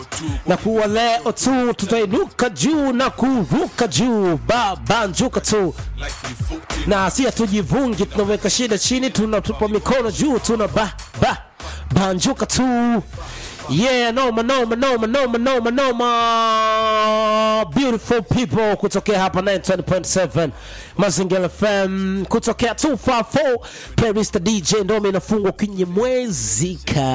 na kuwa leo tu tutainuka juu na kuruka juu babanjuka tu na si hatujivungi tunaweka shida chini tunatupa mikono juu tuna ba ba banjuka tu yeah noma noma noma noma noma noma beautiful people kutokea hapa 920.7 mazingira fm kutokea 254 playlist dj ndome inafungwa kwenye mwezi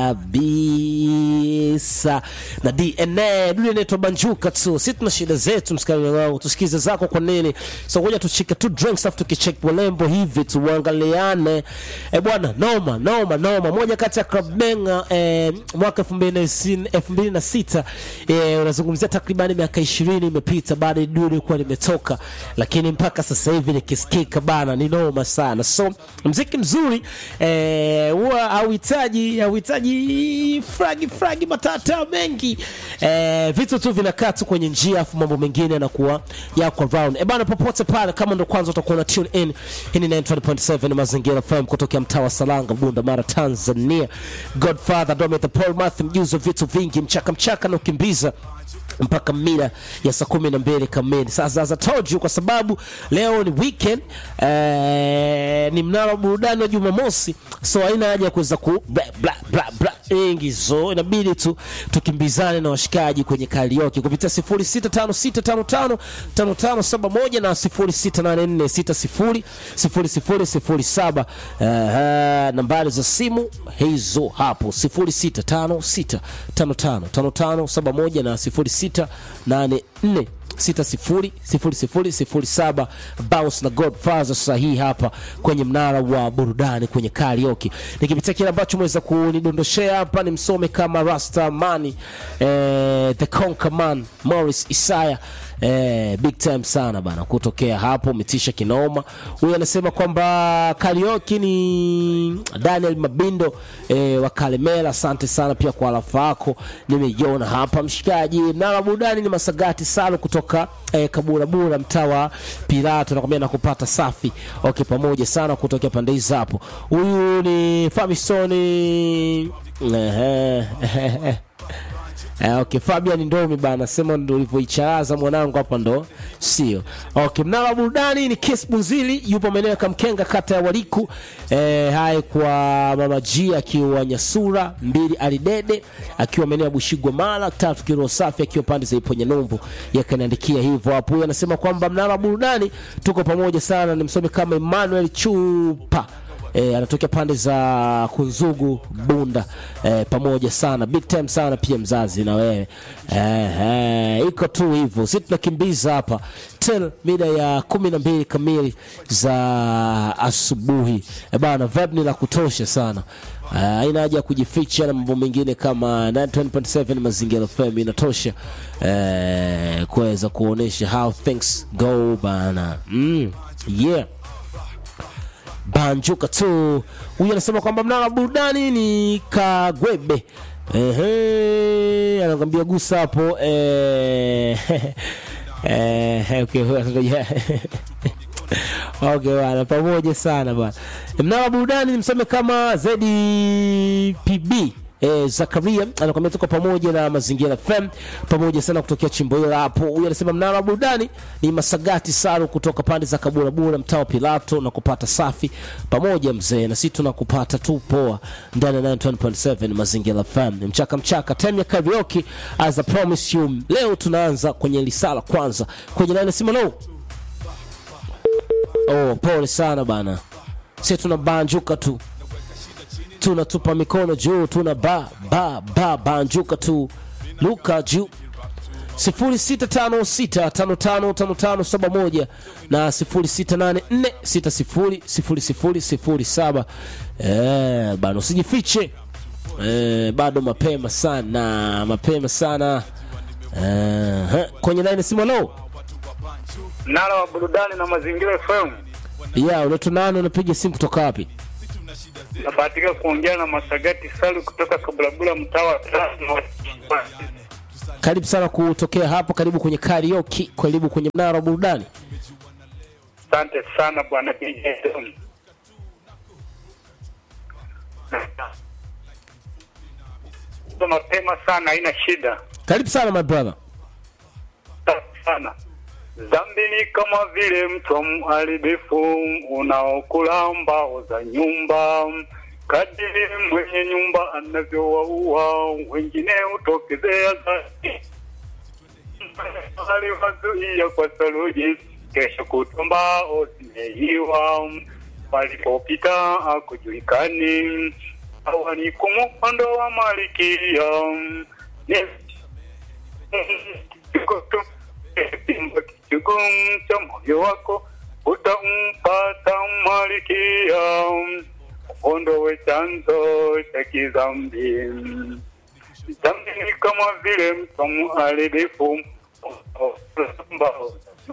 kabisa na dna dunia inaitwa banjuka tu si tuna shida zetu msikani wangu tusikize zako kwa nini so ngoja tuchike tu drinks afu tukicheck walembo hivi tuangaliane e bwana noma noma noma moja kati ya club benga eh, mwaka 2006 eh, unazungumzia takribani miaka 20 imepita baada ya dunia ilikuwa limetoka lakini mpaka sasa hivi nikisikika bana ni noma sana so mziki mzuri eh, huwa hauhitaji hauhitaji fragi fragi matata mengi eh, vitu tu vinakaa tu kwenye njia afu mambo mengine yanakuwa yako around e bana popote pale kama ndo kwanza utakuwa na tune in hii ni 920.7 mazingira fm kutokea mtaa wa salanga bunda mara tanzania godfather dome the paul math mjuzi wa vitu vingi mchaka mchaka na ukimbiza mpaka mida ya saa kumi na mbili kamili sasa as I told you kwa sababu leo ni weekend eh, ni mnara wa burudani wa jumamosi so haina haja ya kuweza ku bla bla bla bla nyingi so inabidi tu tukimbizane na washikaji kwenye karaoke kupitia 0656555571 na 0684600007 uh, nambari za simu hizo hapo 0656555571 na 0684 600007 bounce na godfather sahihi hapa kwenye mnara wa burudani kwenye karaoke nikipitia kile ambacho mweza kunidondoshea hapa ni msome kama rasta mani eh, the conquer man morris isaya Eh, big time sana bana kutokea hapo umetisha kinoma huyu anasema kwamba karaoke ni daniel mabindo eh, wa kalemela asante sana pia kwa alafa yako nimeiona hapa mshikaji mnara burudani ni masagati salo kutoka eh, kaburabura mtaa wa pirato nakwambia nakupata safi okay pamoja sana kutokea pande hizi hapo huyu ni famisoni Eh, okay, Fabian Ndomi bana sema ndo ulivyoicharaza mwanangu hapa ndo sio. Okay, mnara wa burudani ni Kiss Bunzili yupo maeneo ya Kamkenga kata ya Waliku. Eh, hai kwa Mama G akiwa Nyasura, mbili Alidede akiwa maeneo ya Bushigwa Mara, tatu Kiroho Safi akiwa pande za Iponya Numbu. Yakaniandikia hivyo hapo. Huyu anasema kwamba mnara wa burudani tuko pamoja sana, nimsome kama Emmanuel Chupa e, anatokea pande za Kunzugu Bunda e, pamoja sana big time sana pia mzazi na wewe e, e, iko tu hivyo, si tunakimbiza hapa till mida ya kumi na mbili kamili za asubuhi e, bana vibe ni la kutosha sana haina haja ya kujificha na mambo mengine kama 920.7 mazingira FM inatosha eh, kuweza kuonesha how things go bana mm, yeah banjuka tu huyu anasema kwamba mnara wa burudani ni kagwebe Ehe, anakwambia gusa hapo eh, eh, okay, yeah. okay bana pamoja sana bana mnara wa burudani nimseme kama ZPB E, Zakaria anakwambia tuko pamoja na Mazingira FM pamoja sana kutokea chimbo hilo hapo. Huyu anasema mnara wa burudani ni Masagati Saru kutoka pande za Kaburabura mtaa wa Pilato na kupata safi pamoja mzee, na sisi tunakupata tu poa ndani ya 91.7 Mazingira FM. Mchaka mchaka time ya karaoke as I promise you. Leo tunaanza kwenye lisala kwanza kwenye nane sima no. Oh, pole sana bana, sisi tunabanjuka tu tunatupa mikono juu tuna ba ba ba banjuka tu luka juu 0656555571 na 0684600007 eh bana usijifiche eh, bado mapema sana mapema sana eh, kwenye line simu lo Mnara wa burudani na mazingira FM. ya unaitwa nani unapiga simu kutoka wapi Nafatika kuongea na Masagati Salu kutoka Kabulabula mtaa wa Tano. karibu sana kutokea hapo karibu kwenye karaoke karibu kwenye mnara wa burudani Asante sana bwana DJ Tom. mapema sana, haina shida karibu sana my brother sana. Dhambi ni kama vile mto mharibifu unaokula mbao za nyumba. Kadiri mwenye nyumba anavyowaua wengine, hutokezea zaidi. Aliwazuia kwa saruji, kesho kutwa mbao zimeiwa. Walipopita akujulikani, hawa ni kumuondoa malikia ni Kimba kichugu cha moyo wako utampata malikia, ondowe chanzo cha kidhambi. Dhambi ni kama vile mto mharibifu ambao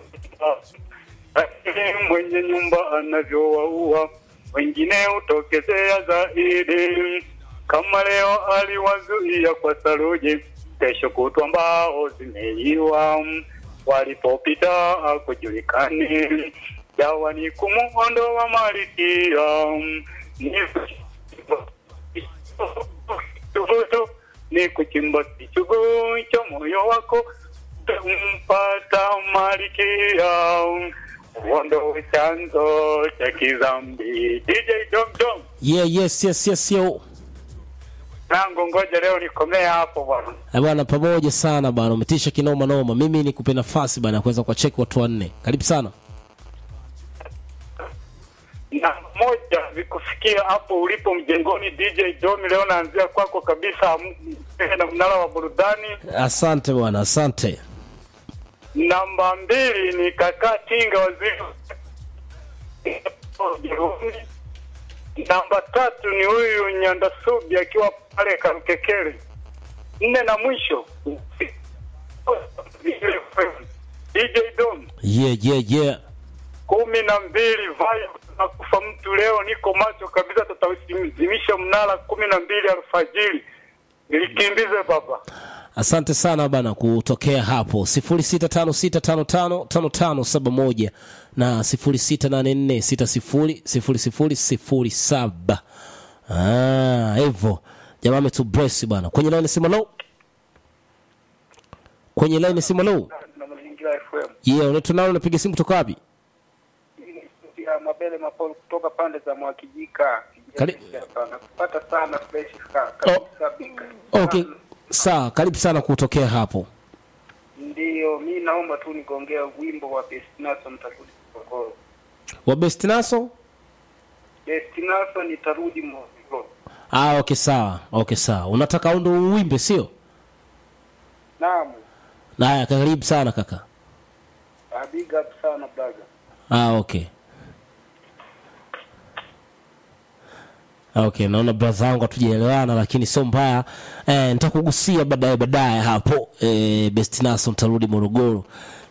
lakini mwenye nyumba anavyowaua wengine hutokezea zaidi. Kama leo aliwazuia kwa saruji, kesho kutwa mbao zimeiwa. Walipopita hakujulikani, dawa ni kumuondoa malikia. Ni tuvutu ni kuchimba kichugu cha moyo wako mpata malikia, uondoe chanzo cha kidhambi. DJ Dom Dom yeah yes yes yes yo nangu, ngoja leo nikomea hapo bwana. Eh, bwana pamoja sana bwana umetisha kinoma noma mimi nikupe nafasi bwana ya kuweza kuwacheki watu wanne karibu sana na moja vikufikia hapo ulipo mjengoni. DJ Domi, leo naanzia kwako kabisa, m- na mnara wa burudani. asante bwana asante Namba mbili ni kaka Tinga, waziri Ujerumani. Namba tatu ni huyu Nyandasubi akiwa pale Karukekele. Nne na mwisho DJ Dom yeah yeah yeah kumi na mbili vayo na kufa mtu leo, niko macho kabisa, tutauzimisha mnara kumi na mbili alfajiri. Nilikimbize baba. asante sana bana kutokea hapo 0656555571 na 0684600007 ah hivyo jamaa ametubresi bana kwenye line simu low kwenye line simu low na mazingira FM yeah unaitwa nalo unapiga simu kutoka wapi ya Mabele Mapolo kutoka pande za Mwakijika. Kari- Nakupata sana fresh ka- Oh. kabisa bika. okay sawa karibu sana kutokea hapo Ndiyo, mi naomba tu nigongea wimbo wa Bestinaso nitarudi Morogoro. wa best naso Bestinaso nitarudi Morogoro. ah okay sawa okay sawa unataka ndo uwimbe sio Naam, haya karibu sana kaka ah, big up sana brother. ah okay Ah, okay naona braha wangu hatujaelewana lakini sio mbaya eh, nitakugusia baadaye baadaye hapo eh, bestinaso ntarudi morogoro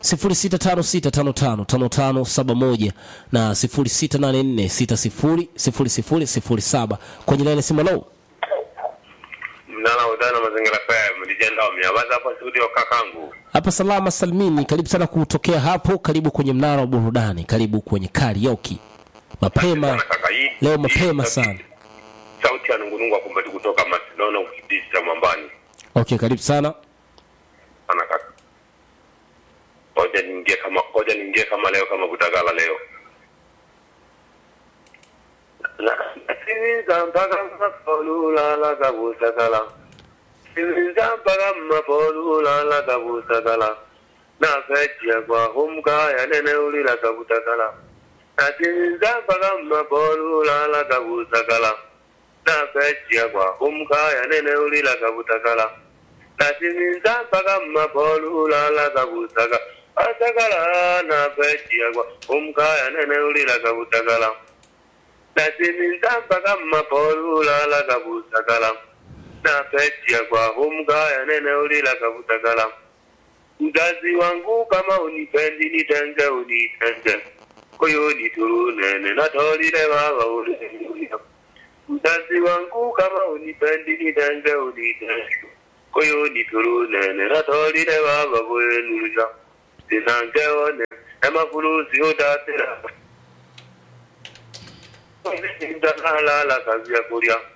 0656555571 na 0684600007 kwenye laini simu low mnala udana mazingira FM lijenda wameabaza hapa studio kakangu hapa salama salmini karibu sana kutokea hapo karibu kwenye mnara wa burudani karibu kwenye karaoke mapema Sana kaka hii leo hii mapema sauti- sana sauti ya nungunungu akumbati kutoka Macedonia ukidisi cha mwambani okay karibu sana sana kaka ngoja niingie kama ngoja niingie kama leo kama kutagala leo Siniza mpaka mapolula la kabusakala Siniza mpaka mapolula la kabusakala Na fejia kwa humka ya nene ulila kabutakala Na siniza mpaka mapolula la kabusakala Na fejia kwa humka ya nene ulila kabutakala nasiminza mpaka mmapolula lakabusaga asagala napejiyagwa umkaya nene ulila kabutagala nasiminza mpaka mmapolula lakabusagala napejiyagwa umkaya nene ulila kabutagala mzazi wangu kama unipendi nitenge unitenge koyo niturunene natolile baba uleluya mzazi wangu kama unipendi nitenge unitenge koyo niturunene natolile baba bwenuza sinangeone emafulusi otatera ndalala kazi ya kulya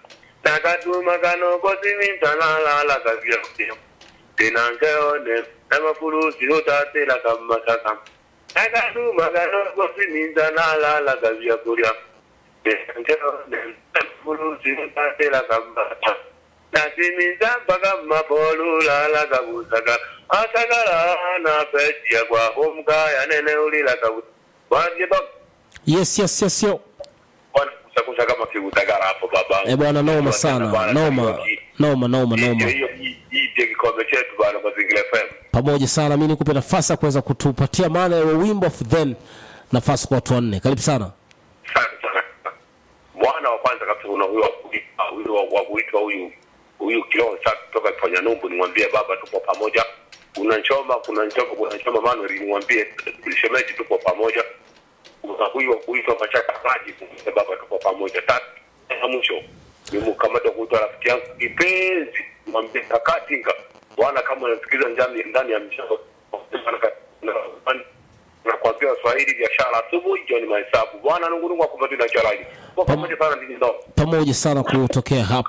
nakatuma kanokosimintalaala kavyakyo tinankeone namafulusi utatela kammasaka nakatuma kanokosimintalaala kavyakulya tinankeone namafulusi utatela kammasaka nasiminza mpaka mmapolulala kabusaka asagala napesiya kwahomkaya nene ulila kabusa wajeba yes yes yes yo bwana kusakusa kama kiutagara hapo baba eh bwana noma sana noma noma noma noma hiyo hii hii ndio kikombe chetu bwana mazingira FM pamoja sana mi nikupe nafasi ya kuweza kutupatia maana ya wimbo of then nafasi kwa watu wanne karibu sana Asante sana mwana wa kwanza kabisa kuna huyo wa kuitwa huyo wa- wa kuitwa huyu huyu kiroho cha kutoka kufanya numbu nimwambie baba tupo pamoja kuna nchoma kuna nchoma kuna nchoma Manuel nimwambie shemeji tupo pamoja kuna huyu wa kuitwa mashaka maji nimwambie baba tupo pamoja tatu na mwisho nimkamata kuitwa rafiki yangu kipenzi nimwambie kakatinga bwana kama unasikiza ndani ndani ya mshono nakwambia Waswahili biashara asubuhi jioni mahesabu bwana nungunungu akupatia na chalaji kwa pamoja sana ndini ndo pamoja sana kutokea hapo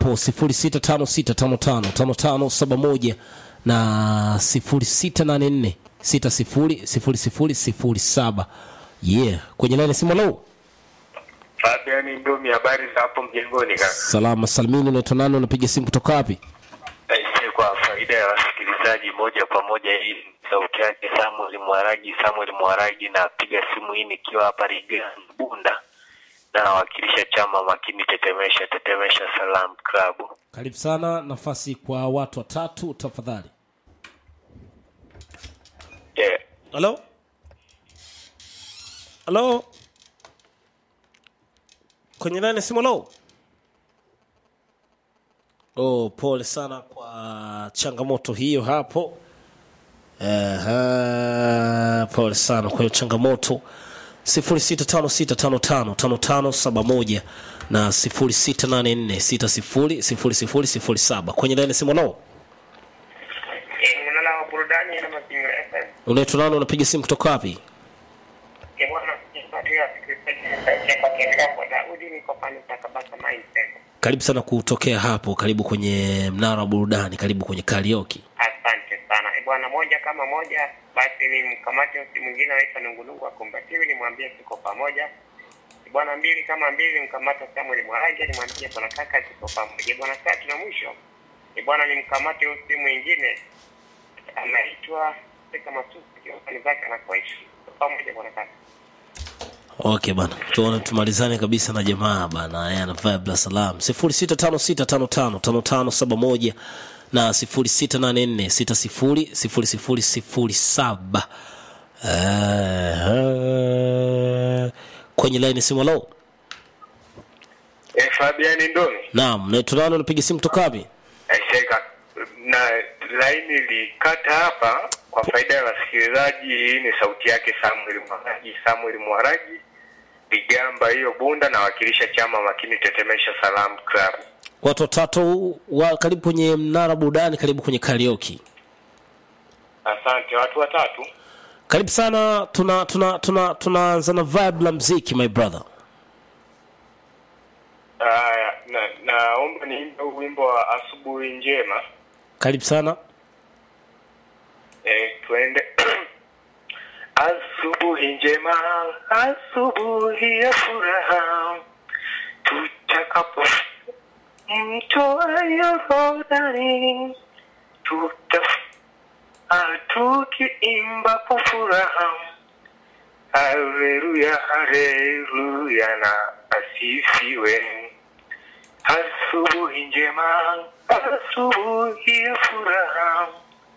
0656555571 na 0684600007 yeah kwenye laini simu lo Fabian Ndomi, habari za hapo mjengoni kaka? salama salimini unaitwa nani unapiga simu kutoka wapi Aise, kwa faida ya wasikilizaji moja kwa moja, hii ni sauti yake Samuel Mwaragi. Samuel Mwaragi, napiga simu hii nikiwa hapa Rigani Bunda, na nawakilisha chama makini Tetemesha Tetemesha Salam Club. karibu sana nafasi kwa watu watatu tafadhali Yeah. halo halo kwenye laini simu lo oh, pole sana kwa changamoto hiyo hapo Aha, pole sana kwa hiyo changamoto 0656555571 na 0684600007 kwenye laini simu lo mnala wa burudani na mazingira FM. unaitwa nani unapiga simu kutoka wapi Ke bwana kipatia sikilizaji kwa kiendelea kwa Daudi niko pale kwa Kabasa Mindset. karibu sana kutokea hapo karibu kwenye mnara wa burudani karibu kwenye karaoke Asante sana. E bwana moja kama moja basi ni mkamate mtu mwingine anaitwa Nungunungu akumbatiwe nimwambie tuko pamoja. E bwana mbili kama mbili mkamata Samuel Mwaraja nimwambie bwana kaka tuko pamoja. E bwana tatu na mwisho. E bwana nimkamate huyu simu mwingine anaitwa Seka Masuku kiwani zake anakoishi. Tuko pamoja bwana kaka. okay bana tuone tumalizane kabisa na jamaa bana yeye ana vibe la salam 0656555571 na 0684600007 uh, kwenye line simu lo Eh, Fabian Ndomi, naam naitwa nani unapiga simu kutoka wapi aise kaka, na laini likata hapa kwa faida ya wasikilizaji. Hii ni sauti yake Samuel Mwaragi. Samuel Mwaragi Ligamba hiyo Bunda, nawakilisha chama makini Tetemesha Salam Club. watu watatu wa karibu kwenye mnara burudani karibu kwenye karaoke Asante watu watatu. karibu sana tuna tuna tuna tunaanza na vibe la mziki my brother Haya, na naomba niimbe huu wimbo wa asubuhi njema. karibu sana E, tuende asubuhi njema, asubuhi ya furaha, tutakapo mtoa Yordani, tuta ah, tukiimba kwa furaha, haleluya, haleluya na asifiwe. Asubuhi njema, asubuhi ya furaha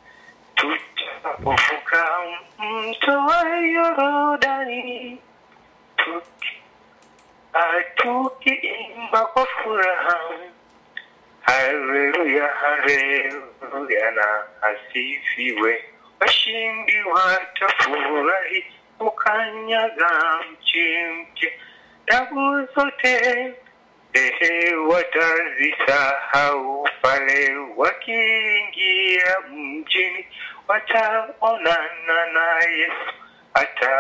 tutapovuka mto wa Yorodani, tuki- ah, tukiimba kwa furaha, haleluya, haleluya na asifiwe. Washindi watafurahi ukanyaga mchi mpya, tabu zote ehe, watazisahau pale wakiingia mjini, wataonana na Yesu ata